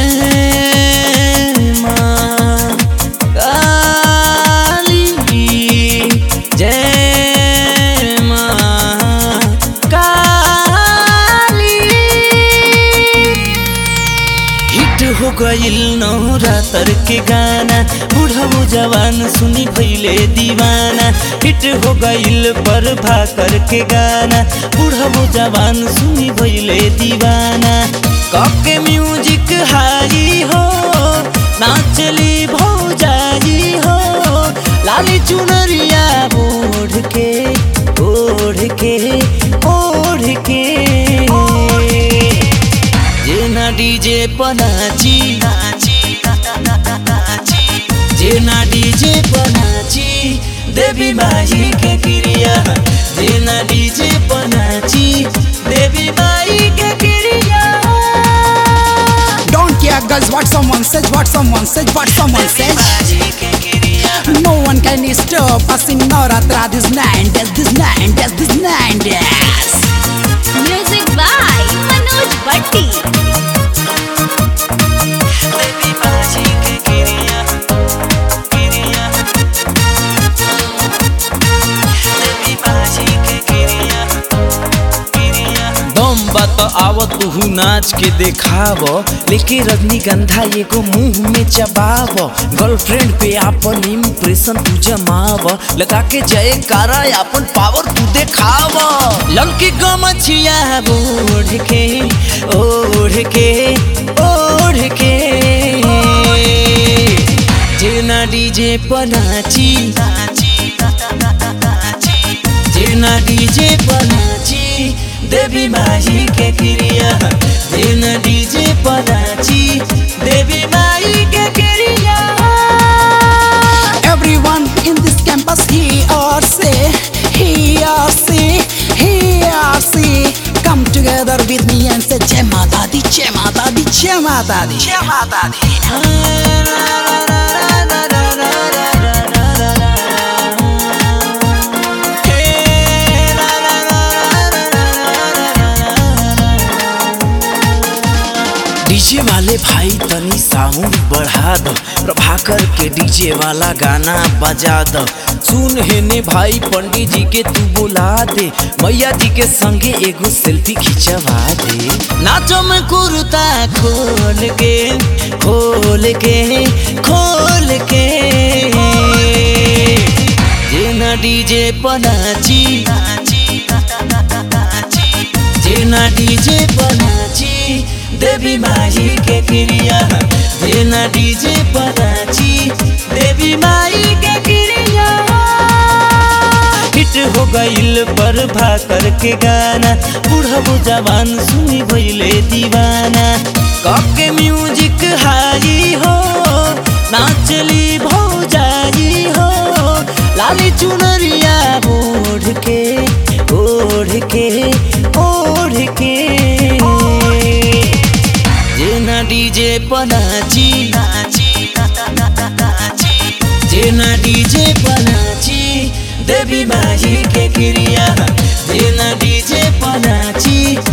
जय माँ काली जय माँ काली हिट हो गइल नवरातर के गाना बुढ़ऊ जवान सुनी भैले दीवाना हिट हो गइल पर भाकर के गाना बुढ़ऊ जवान सुनी भैले दीवाना कके म्यूजिक हाई हो नाचली भौजाई हो लाली चुनरिया ओढ़ के ओढ़ के ओढ़ के जेना डीजे पनाची जेना डीजे पनाची देवी माई के क्रिया जेना डीजे पनाची देवी माई के क्रिया Don't care, girls, what someone says, what someone says, what someone says. माई के क्रिया No one can stop us in Navratra this nine days, this nine days, this nine days. Music by Manoj Bhatti. देवी माई के क्रिया क्रिया देवी माई के क्रिया क्रिया दम बात आवत तू नाच के देखाव लेके रजनीगंधा एगो मुंह में चबाव गर्लफ्रेंड पे आपन इम्प्रेशन तू जमाव लगा के जय कारा आपन पावर तू देखाव लंकी गमछिया ओढ़ के ओढ़ के ओढ़ के जेना डीजे पनाची जेना डीजे पनाची देवी माई के क्रिया जेना डीजे पनाची देवी माई के क्रिया Everyone in this campus, he or say, he or say, he or say, come together with me and say, Jai Mata Di, Jai Mata Di, Jai Mata Di, Jai Mata Di. DJ वाले भाई तनी sound बढ़ा दो प्रभाकर के DJ वाला गाना बजा दो सुन हेने भाई पंडित जी के तू बुला दे मैया जी के संगे एगो सेल्फी खिंचवा दे नाचो में कुर्ता खोल के खोल के खोल के जेना डीजे पनाची जेना डीजे पनाची देवी माई के क्रिया जेना डीजे पनाची देवी माई के क्रिया हिट हो गइल पर भाकर के गाना बुढ़ऊ जवान सुनी भइले दीवाना कके म्यूजिक हाई हो नाचली भौजाई हो लाली चुनरिया ओढ़ के ओढ़ के ओढ़ के जेना डीजे पनाची जेना डीजे पनाची देवी माई के क्रिया जेना डीजे पनाची